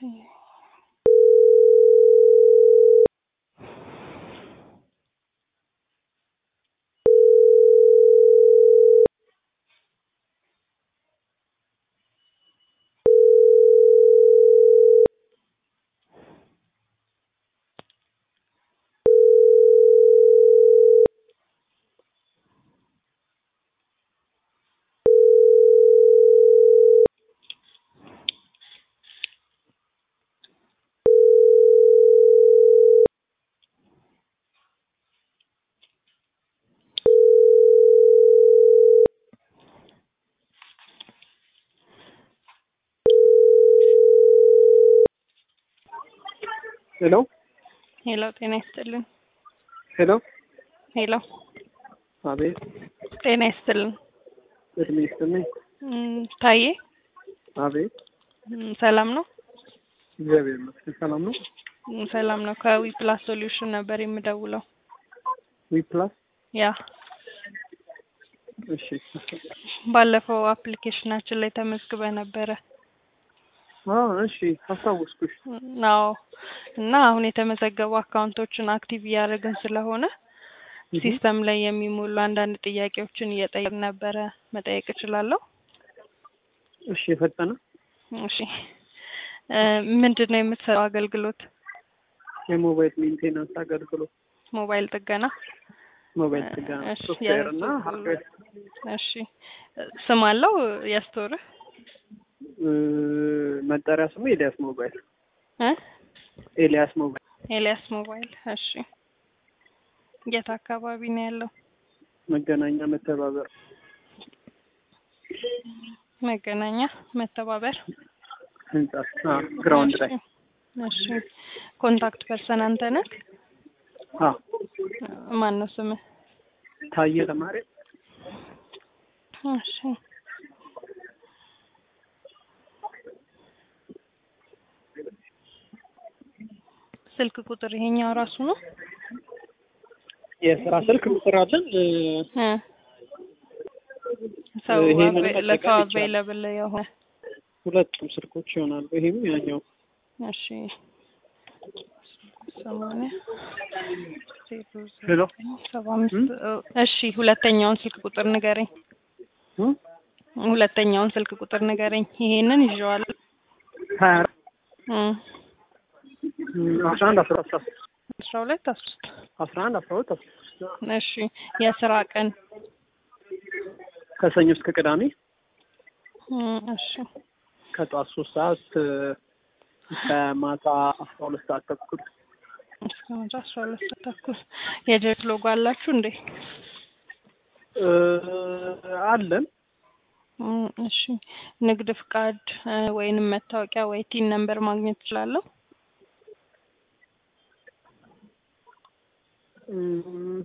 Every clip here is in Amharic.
ሄሎ ሄሎ፣ ጤና ይስጥልን። ሄሎ ሄሎ፣ አቤት ጤና ይስጥልን። እድሜ ይስጥልኝ። እም፣ ታዬ አቤት እም፣ ሰላም ነው? እግዚአብሔር ይመስገን ሰላም ነው። እም፣ ሰላም ነው። ከዊ ፕላስ ሶሉሽን ነበር የምደውለው። ዊ ፕላስ ያ እሺ ባለፈው አፕሊኬሽናችን ላይ ተመዝግበ ነበረ። አዎ እሺ አስታወስኩሽ። አዎ እና አሁን የተመዘገቡ አካውንቶችን አክቲቭ እያደረግን ስለሆነ ሲስተም ላይ የሚሞሉ አንዳንድ ጥያቄዎችን እየጠየቅ ነበረ። መጠየቅ እችላለሁ? እሺ የፈጠነ እሺ እ ምንድን ነው የምትሰራው አገልግሎት? የሞባይል ሜንቴናንስ አገልግሎት ሞባይል ጥገና። ሞባይል ጥገና እሺ፣ ሶፍትዌር እና የሱ- ሃርድዌር እሺ ስም አለው የስቶርህ? እ፣ መጠሪያ ስሙ ኤልያስ ሞባይል እ ኤልያስ ሞባይል ኤልያስ ሞባይል። እሺ የት አካባቢ ነው ያለው? መገናኛ መተባበር መገናኛ መተባበር ህንጻ አ ግራውንድ ላይ እሺ ኮንታክት ፐርሰን አንተ ነህ? አ ማን ነው ስምህ? ታየ ተማሪ እሺ ስልክ ቁጥር ይሄኛው ራሱ ነው? የስራ ስልክ ቁጥራችን እ፣ እ ሰው ይሄንን አቬ- መጠቀም ለሰው ይቻላል። አቬይለብል የሆነ ሁለቱም ስልኮች ይሆናሉ። ይሄም ያኛው እሺ ሰማንያ ዜሮ ሄሎ ዘጠኝ ሰባ አምስት እሺ ሁለተኛውን ስልክ ቁጥር ንገረኝ። እ፣ ሁለተኛውን ስልክ ቁጥር ንገረኝ። ይሄንን ይዤዋለሁ። ሀያ አራት እ እ፣ አስራ አንድ አስራ አስራ ሶስት አስራ ሁለት አስራ ሶስት አስራ አንድ አስራ ሁለት አስራ ሶስት እሺ የስራ ቀን ከሰኞ እስከ ቅዳሜ እ እሺ ከጠዋት ሶስት ሰዓት እ፣ እስከ ማታ አስራ ሁለት ሰዓት ተኩል እስከ ማታ አስራ ሁለት ሰዓት ተኩል የጀት ሎጎ አላችሁ እንዴ? እ፣ አለን እ እሺ ንግድ ፍቃድ እ፣ ወይንም መታወቂያ ወይ ቲን ነምበር ማግኘት እችላለሁ? እም፣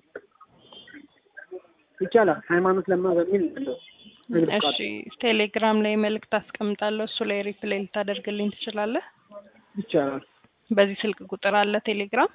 ይቻላል። ሃይማኖት ለማ በሚል ነው ንግድ እሺ ፍቃድ ቴሌግራም ላይ መልእክት አስቀምጣለሁ። እሱ ላይ ሪፕላይ ልታደርግልኝ ትችላለህ? ይቻላል። በዚህ ስልክ ቁጥር አለ ቴሌግራም?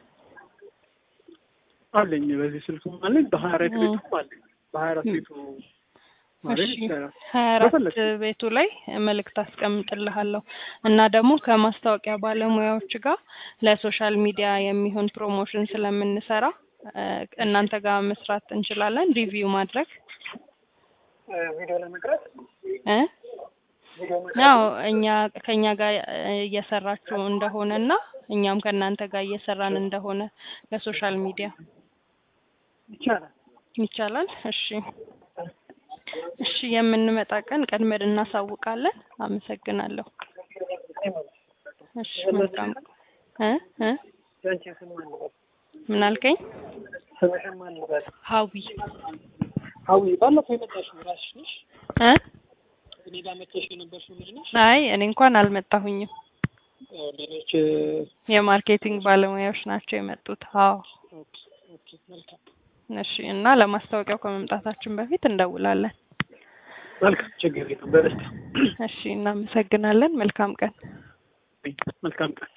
አለኝ በዚህ ስልክም አለኝ በሀያ አራት እ። ቤቱም አለኝ በሀያ አራት ቤቱ ማለት እሺ ይቻላል። ሀያ አራት በፈለግሽ። ቤቱ ላይ መልእክት አስቀምጥልሃለሁ እና ደግሞ ከማስታወቂያ ባለሙያዎች ጋር ለሶሻል ሚዲያ የሚሆን ፕሮሞሽን ስለምንሰራ እ፣ እናንተ ጋር መስራት እንችላለን። ሪቪው ማድረግ ቪዲዮ ለመቅረጽ እ ያው እኛ ከኛ ጋር እ፣ እየሰራችሁ እንደሆነ እና እኛም ከእናንተ ጋር እየሰራን እንደሆነ ለሶሻል ሚዲያ ይቻላል። ይቻላል። እሺ እሺ፣ የምንመጣ ቀን ቀድመን እናሳውቃለን። አመሰግናለሁ። እሺ፣ መልካም እ እ ያንቺ ስም ማን ልበል? ምን አልከኝ? ስምሽን ማን ልበል? ሀዊ ሀዊ ባለፈው የመጣሽው እራስሽ ነሽ? እ እኔ ጋር መጥተሽ የነበርሽው ልጅ ነሽ? አይ እኔ እንኳን አልመጣሁኝም። ያው ሌሎች የማርኬቲንግ ባለሙያዎች ናቸው የመጡት። አዎ ኦኬ ኦኬ መልካም እሺ። እና ለማስታወቂያው ከመምጣታችን በፊት እንደውላለን። መልካም ችግር የለም በደስታ እሺ፣ እናመሰግናለን። መልካም ቀን። መልካም ቀን